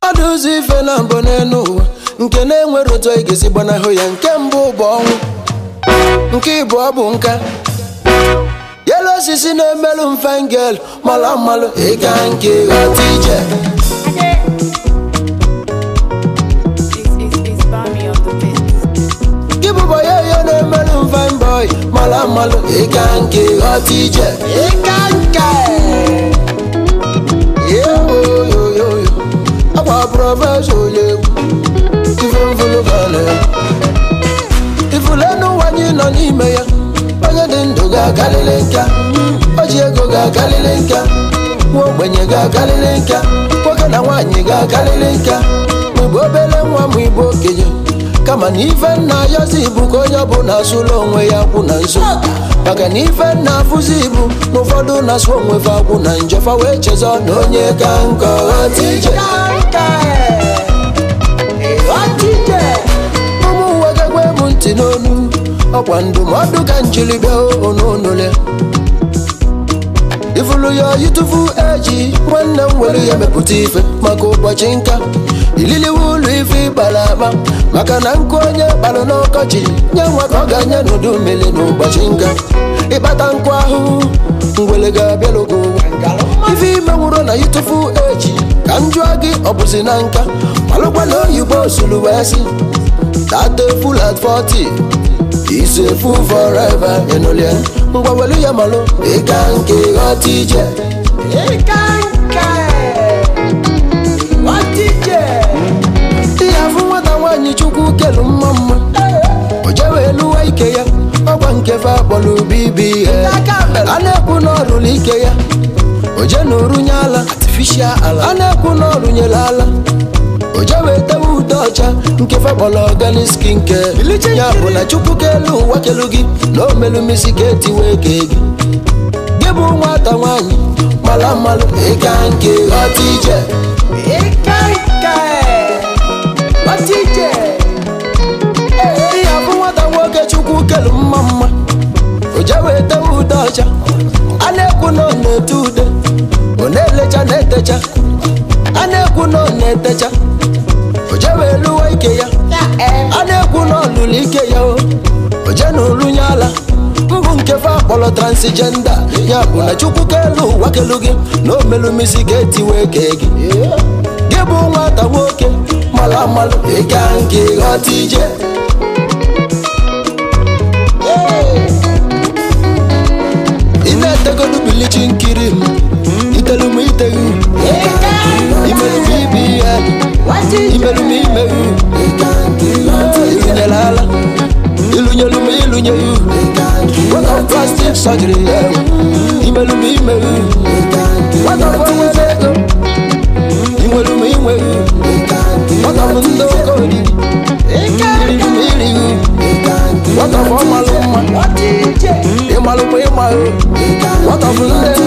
mmadụ ụzọ ife na mbụ n'elu ụwa nke na-enwere otu anyị ga-esi gbanahụ ya nke mbụ bụ ọnwụ nke ịbụọ bụ nka yelu osisi na-emelụ mfengel mala mmalụ ịga nke ghọta ije It's, it's, it's Bami on the beat. gị bụbọ ya ihe na-emelụ mfine boy mala mmalụ ịga nke ghọta ije ịga nke yoyoyoyo akwa prọfesọ onye egwu ife mfụlụ gana ifulenu ụwa anyị nọ n'ime ya onye dị ndụ ga-akalịlị nka o ji ego ga-akalịlị nka nwa ogbenye ga-akalịlị nka nwoke na nwaanyị ga-akalịlị nka ma igbo obere nwa ma igbo okenye kama na ife nna ayọzi ibu ka onye ọbụla asụla onwe ya kwụ na nso maka na ife nna afụzi ibu na ụfọdụ na-asụ onwe fa akwụ na njọfa wee chezọ na onye ka nkọ ghọta ije ụmụ uwe gagwa m ntị n'onu ọkwa ndụmọdụ ka njiri bịa ononole ifulu ya yitufu eji nwanne m were ya mepụta ife maka ụbọchị nka ililiwe ụlọ ife ịkpara akpa maka na nkụ onye kpara n'ọkọchị nye nwa ka ọ ga-anye n'udu mmiri n'ụbọchị nka ịkpata nkụ ahụhụ ngwele ga-abịalugo ife ime nwụrụ na yitufu eji ka m jụọ gị ọ bụzi na nka malụkwa na oyibo suru wee sị That a fool at 40 is a fool forever ịnụlie ngwa welu ya malụ ịga nke ghọta ije ịga nke ghọta ije ihe afụ nwata nwaanyị chukwu kelu mma mma o jewe eluwa ike ya ọgwa nke fe akpọrọ bibi a na-ekwu n'ọrụlụ ike ya o je na orunye ala a na-ekwu n'ọrụnyere ala o jewe tewe ude ọcha nke fekpọrọ organic skin care ya bụ na chukwu kelu ụwa kelu gị na omelumisi ka etiwe ke gị gị bụ nwata nwaanyị mara mmalụ ịga nke ghọta ije ịga nke ghọta ije ihe bụ nwata nwoke chukwu kelu mma mma o jewe tewe ude ọcha a na-ekwu na ọ na-ete ude ọ na-elecha na-etecha a na-ekwu na ọ na-etecha o jewe eluwa ike ya a na-ekwu na ọlụlụ ike ya o o je na orunye ala mbụ nke fe akpọrọ transgenda ya bụ na chukwu kelu ụwa kelu gị na omelumisi ga-etiwe ke gị gị bụ nwata nwoke mara mmalụ ịga nke ghọta ije ị na-etegodu bilichi nkiri m itelu m iteghi imerụ m ibe ihe imerụ m imeghu ịlụnyere ala ịlụnyelu m ịlụnyeghị weta plastik sọjiri imerụ m imeghu nwata m onwere ego inweru m inweghị nwata m ndị oke oriri iriri m irighi nwata m ọmalụ mma ịmalụ m ịmaghị nwata m ndị